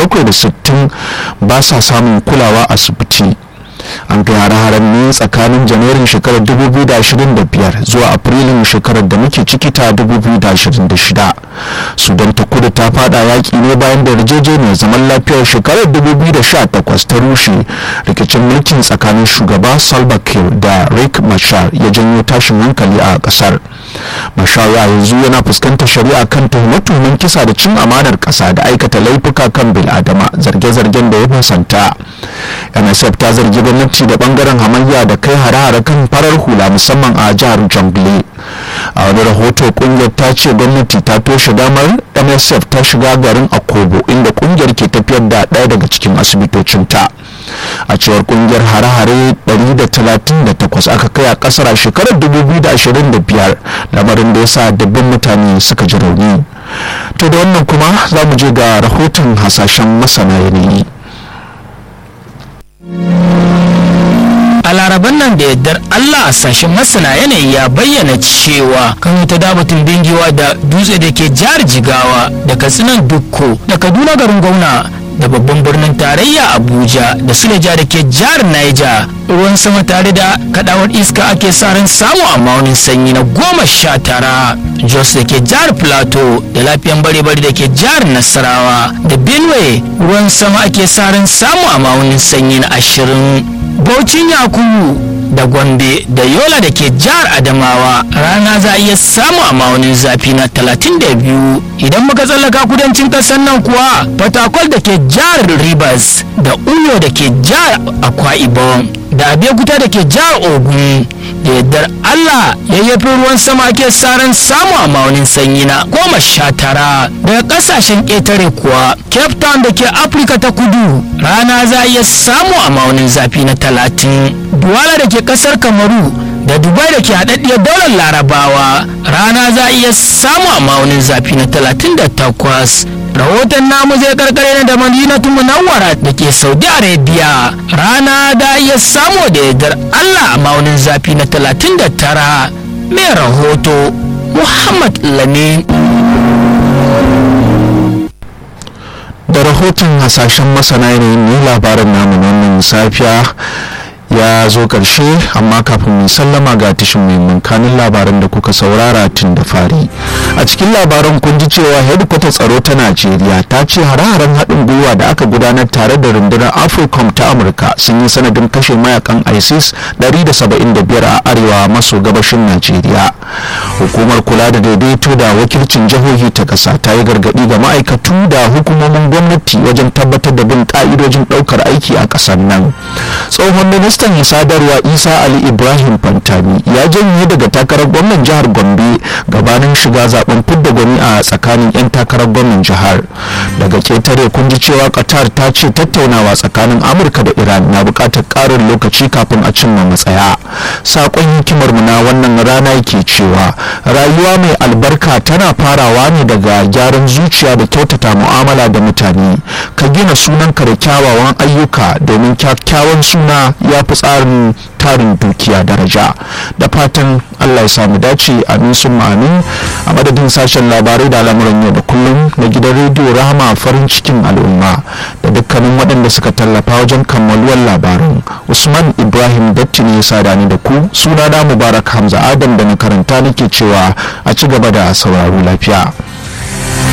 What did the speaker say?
760 ba sa samun kulawa asibiti an kai hare-haren ne tsakanin janairun shekarar 2025 zuwa afrilun shekarar da muke ciki ta 2026 sudan ta kudu ta fada yaƙi ne bayan da yarjejeniyar zaman lafiyar shekarar 2018 ta rushe rikicin mulkin tsakanin shugaba salva kiir da rick machar ya janyo tashin hankali a ƙasar machar ya yanzu yana fuskantar shari'a kan tuhume-tuhumen kisa da cin amanar ƙasa da aikata laifuka kan bil'adama zarge-zargen da ya fasanta nsf ta zargi gwamnati da bangaren hamayya da kai hare-hare kan farar hula musamman a jihar jongle a wani rahoto kungiyar ta ce gwamnati ta toshe damar msf ta shiga garin akobo inda kungiyar ke tafiyar da ɗaya daga cikin asibitocinta a cewar kungiyar hare-hare 138 aka kai a kasar a shekarar 2025 lamarin da ya sa dabbin mutane suka ji rauni to da wannan kuma za mu je ga rahoton hasashen masana yanayi a laraban nan da yardar Allah a sashen masana yanayi ya bayyana cewa kan ta dabatun bingiwa da dutse da ke jihar jigawa da katsinan dukko da kaduna garin gwamna da babban birnin tarayya abuja da suleja da ke jihar niger ruwan sama tare da kadawar iska ake sa ran samu a maunin sanyi na goma sha tara jos da ke jihar plateau da lafiyan bare-bare da ke jihar nasarawa da benue ruwan sama ake sa ran samu a maunin sanyi na ashirin Baucin Yakubu da Gombe da Yola da ke jihar Adamawa rana za a iya samu a ma'aunin zafi na 32 idan muka tsallaka kudancin ƙasar nan kuwa Fatakwal da ke jihar Rivers da Uyo da ke jihar Akwa Ibom da Abeokuta da ke jihar Ogun da yardar Allah yayyafin ruwan sama ake saran samu a maunin sanyi na goma sha tara daga kasashen ƙetare kuwa Cape Town da ke Afirka ta kudu rana za a iya samu a maunin zafi na talatin Duwala da ke ƙasar Kamaru da Dubai da ke haɗaɗɗiyar daular Larabawa rana za a iya samu a maunin zafi na talatin da takwas rahoton namu zai karkare da madinatu munawwara da ke saudi arabia rana da iya samu da yardar allah a maunin zafi na 39 mai rahoto muhammad lamin da rahoton hasashen masana yanayin ne labarin namu na wannan safiya ya zo ƙarshe amma kafin mu sallama ga tashin muhimman kanin labaran da kuka saurara tun da fari a cikin labaran kun ji cewa hedikwatar tsaro ta najeriya ta ce hare-haren haɗin gwiwa da aka gudanar tare da rundunar africom ta amurka sun yi sanadin kashe mayakan isis 175 a arewa maso gabashin najeriya hukumar kula da daidaito da wakilcin jihohi ta ƙasa ta yi gargaɗi ga ma'aikatu da hukumomin gwamnati wajen tabbatar da bin ƙa'idojin ɗaukar aiki a ƙasar nan tsohon ministan sadarwa isa ali ibrahim fantami ya janye daga takarar gwamnan jihar gombe gabanin shiga zaben fidda gwani a tsakanin 'yan takarar gwamnan jihar daga ketare kun ji cewa qatar ta ce tattaunawa tsakanin amurka da iran na buƙatar ƙarin lokaci kafin a cimma matsaya saƙon hikimar mu na wannan rana yake cewa rayuwa mai albarka tana farawa ne daga gyaran zuciya da kyautata mu'amala da mutane ka gina sunanka da kyawawan ayyuka domin kyakkyawan suna ya fi tsarin tarin dukiya daraja da fatan allah ya samu dace amin sun amin a madadin sashen labarai da al'amuran yau da kullum na gidan rediyo rahama farin cikin al'umma da dukkanin waɗanda suka tallafa wajen kammaluwar labarin usman ibrahim datti ne ya sada ni da ku suna na mubarak hamza adam da na karanta nake cewa a ci gaba da sauraro lafiya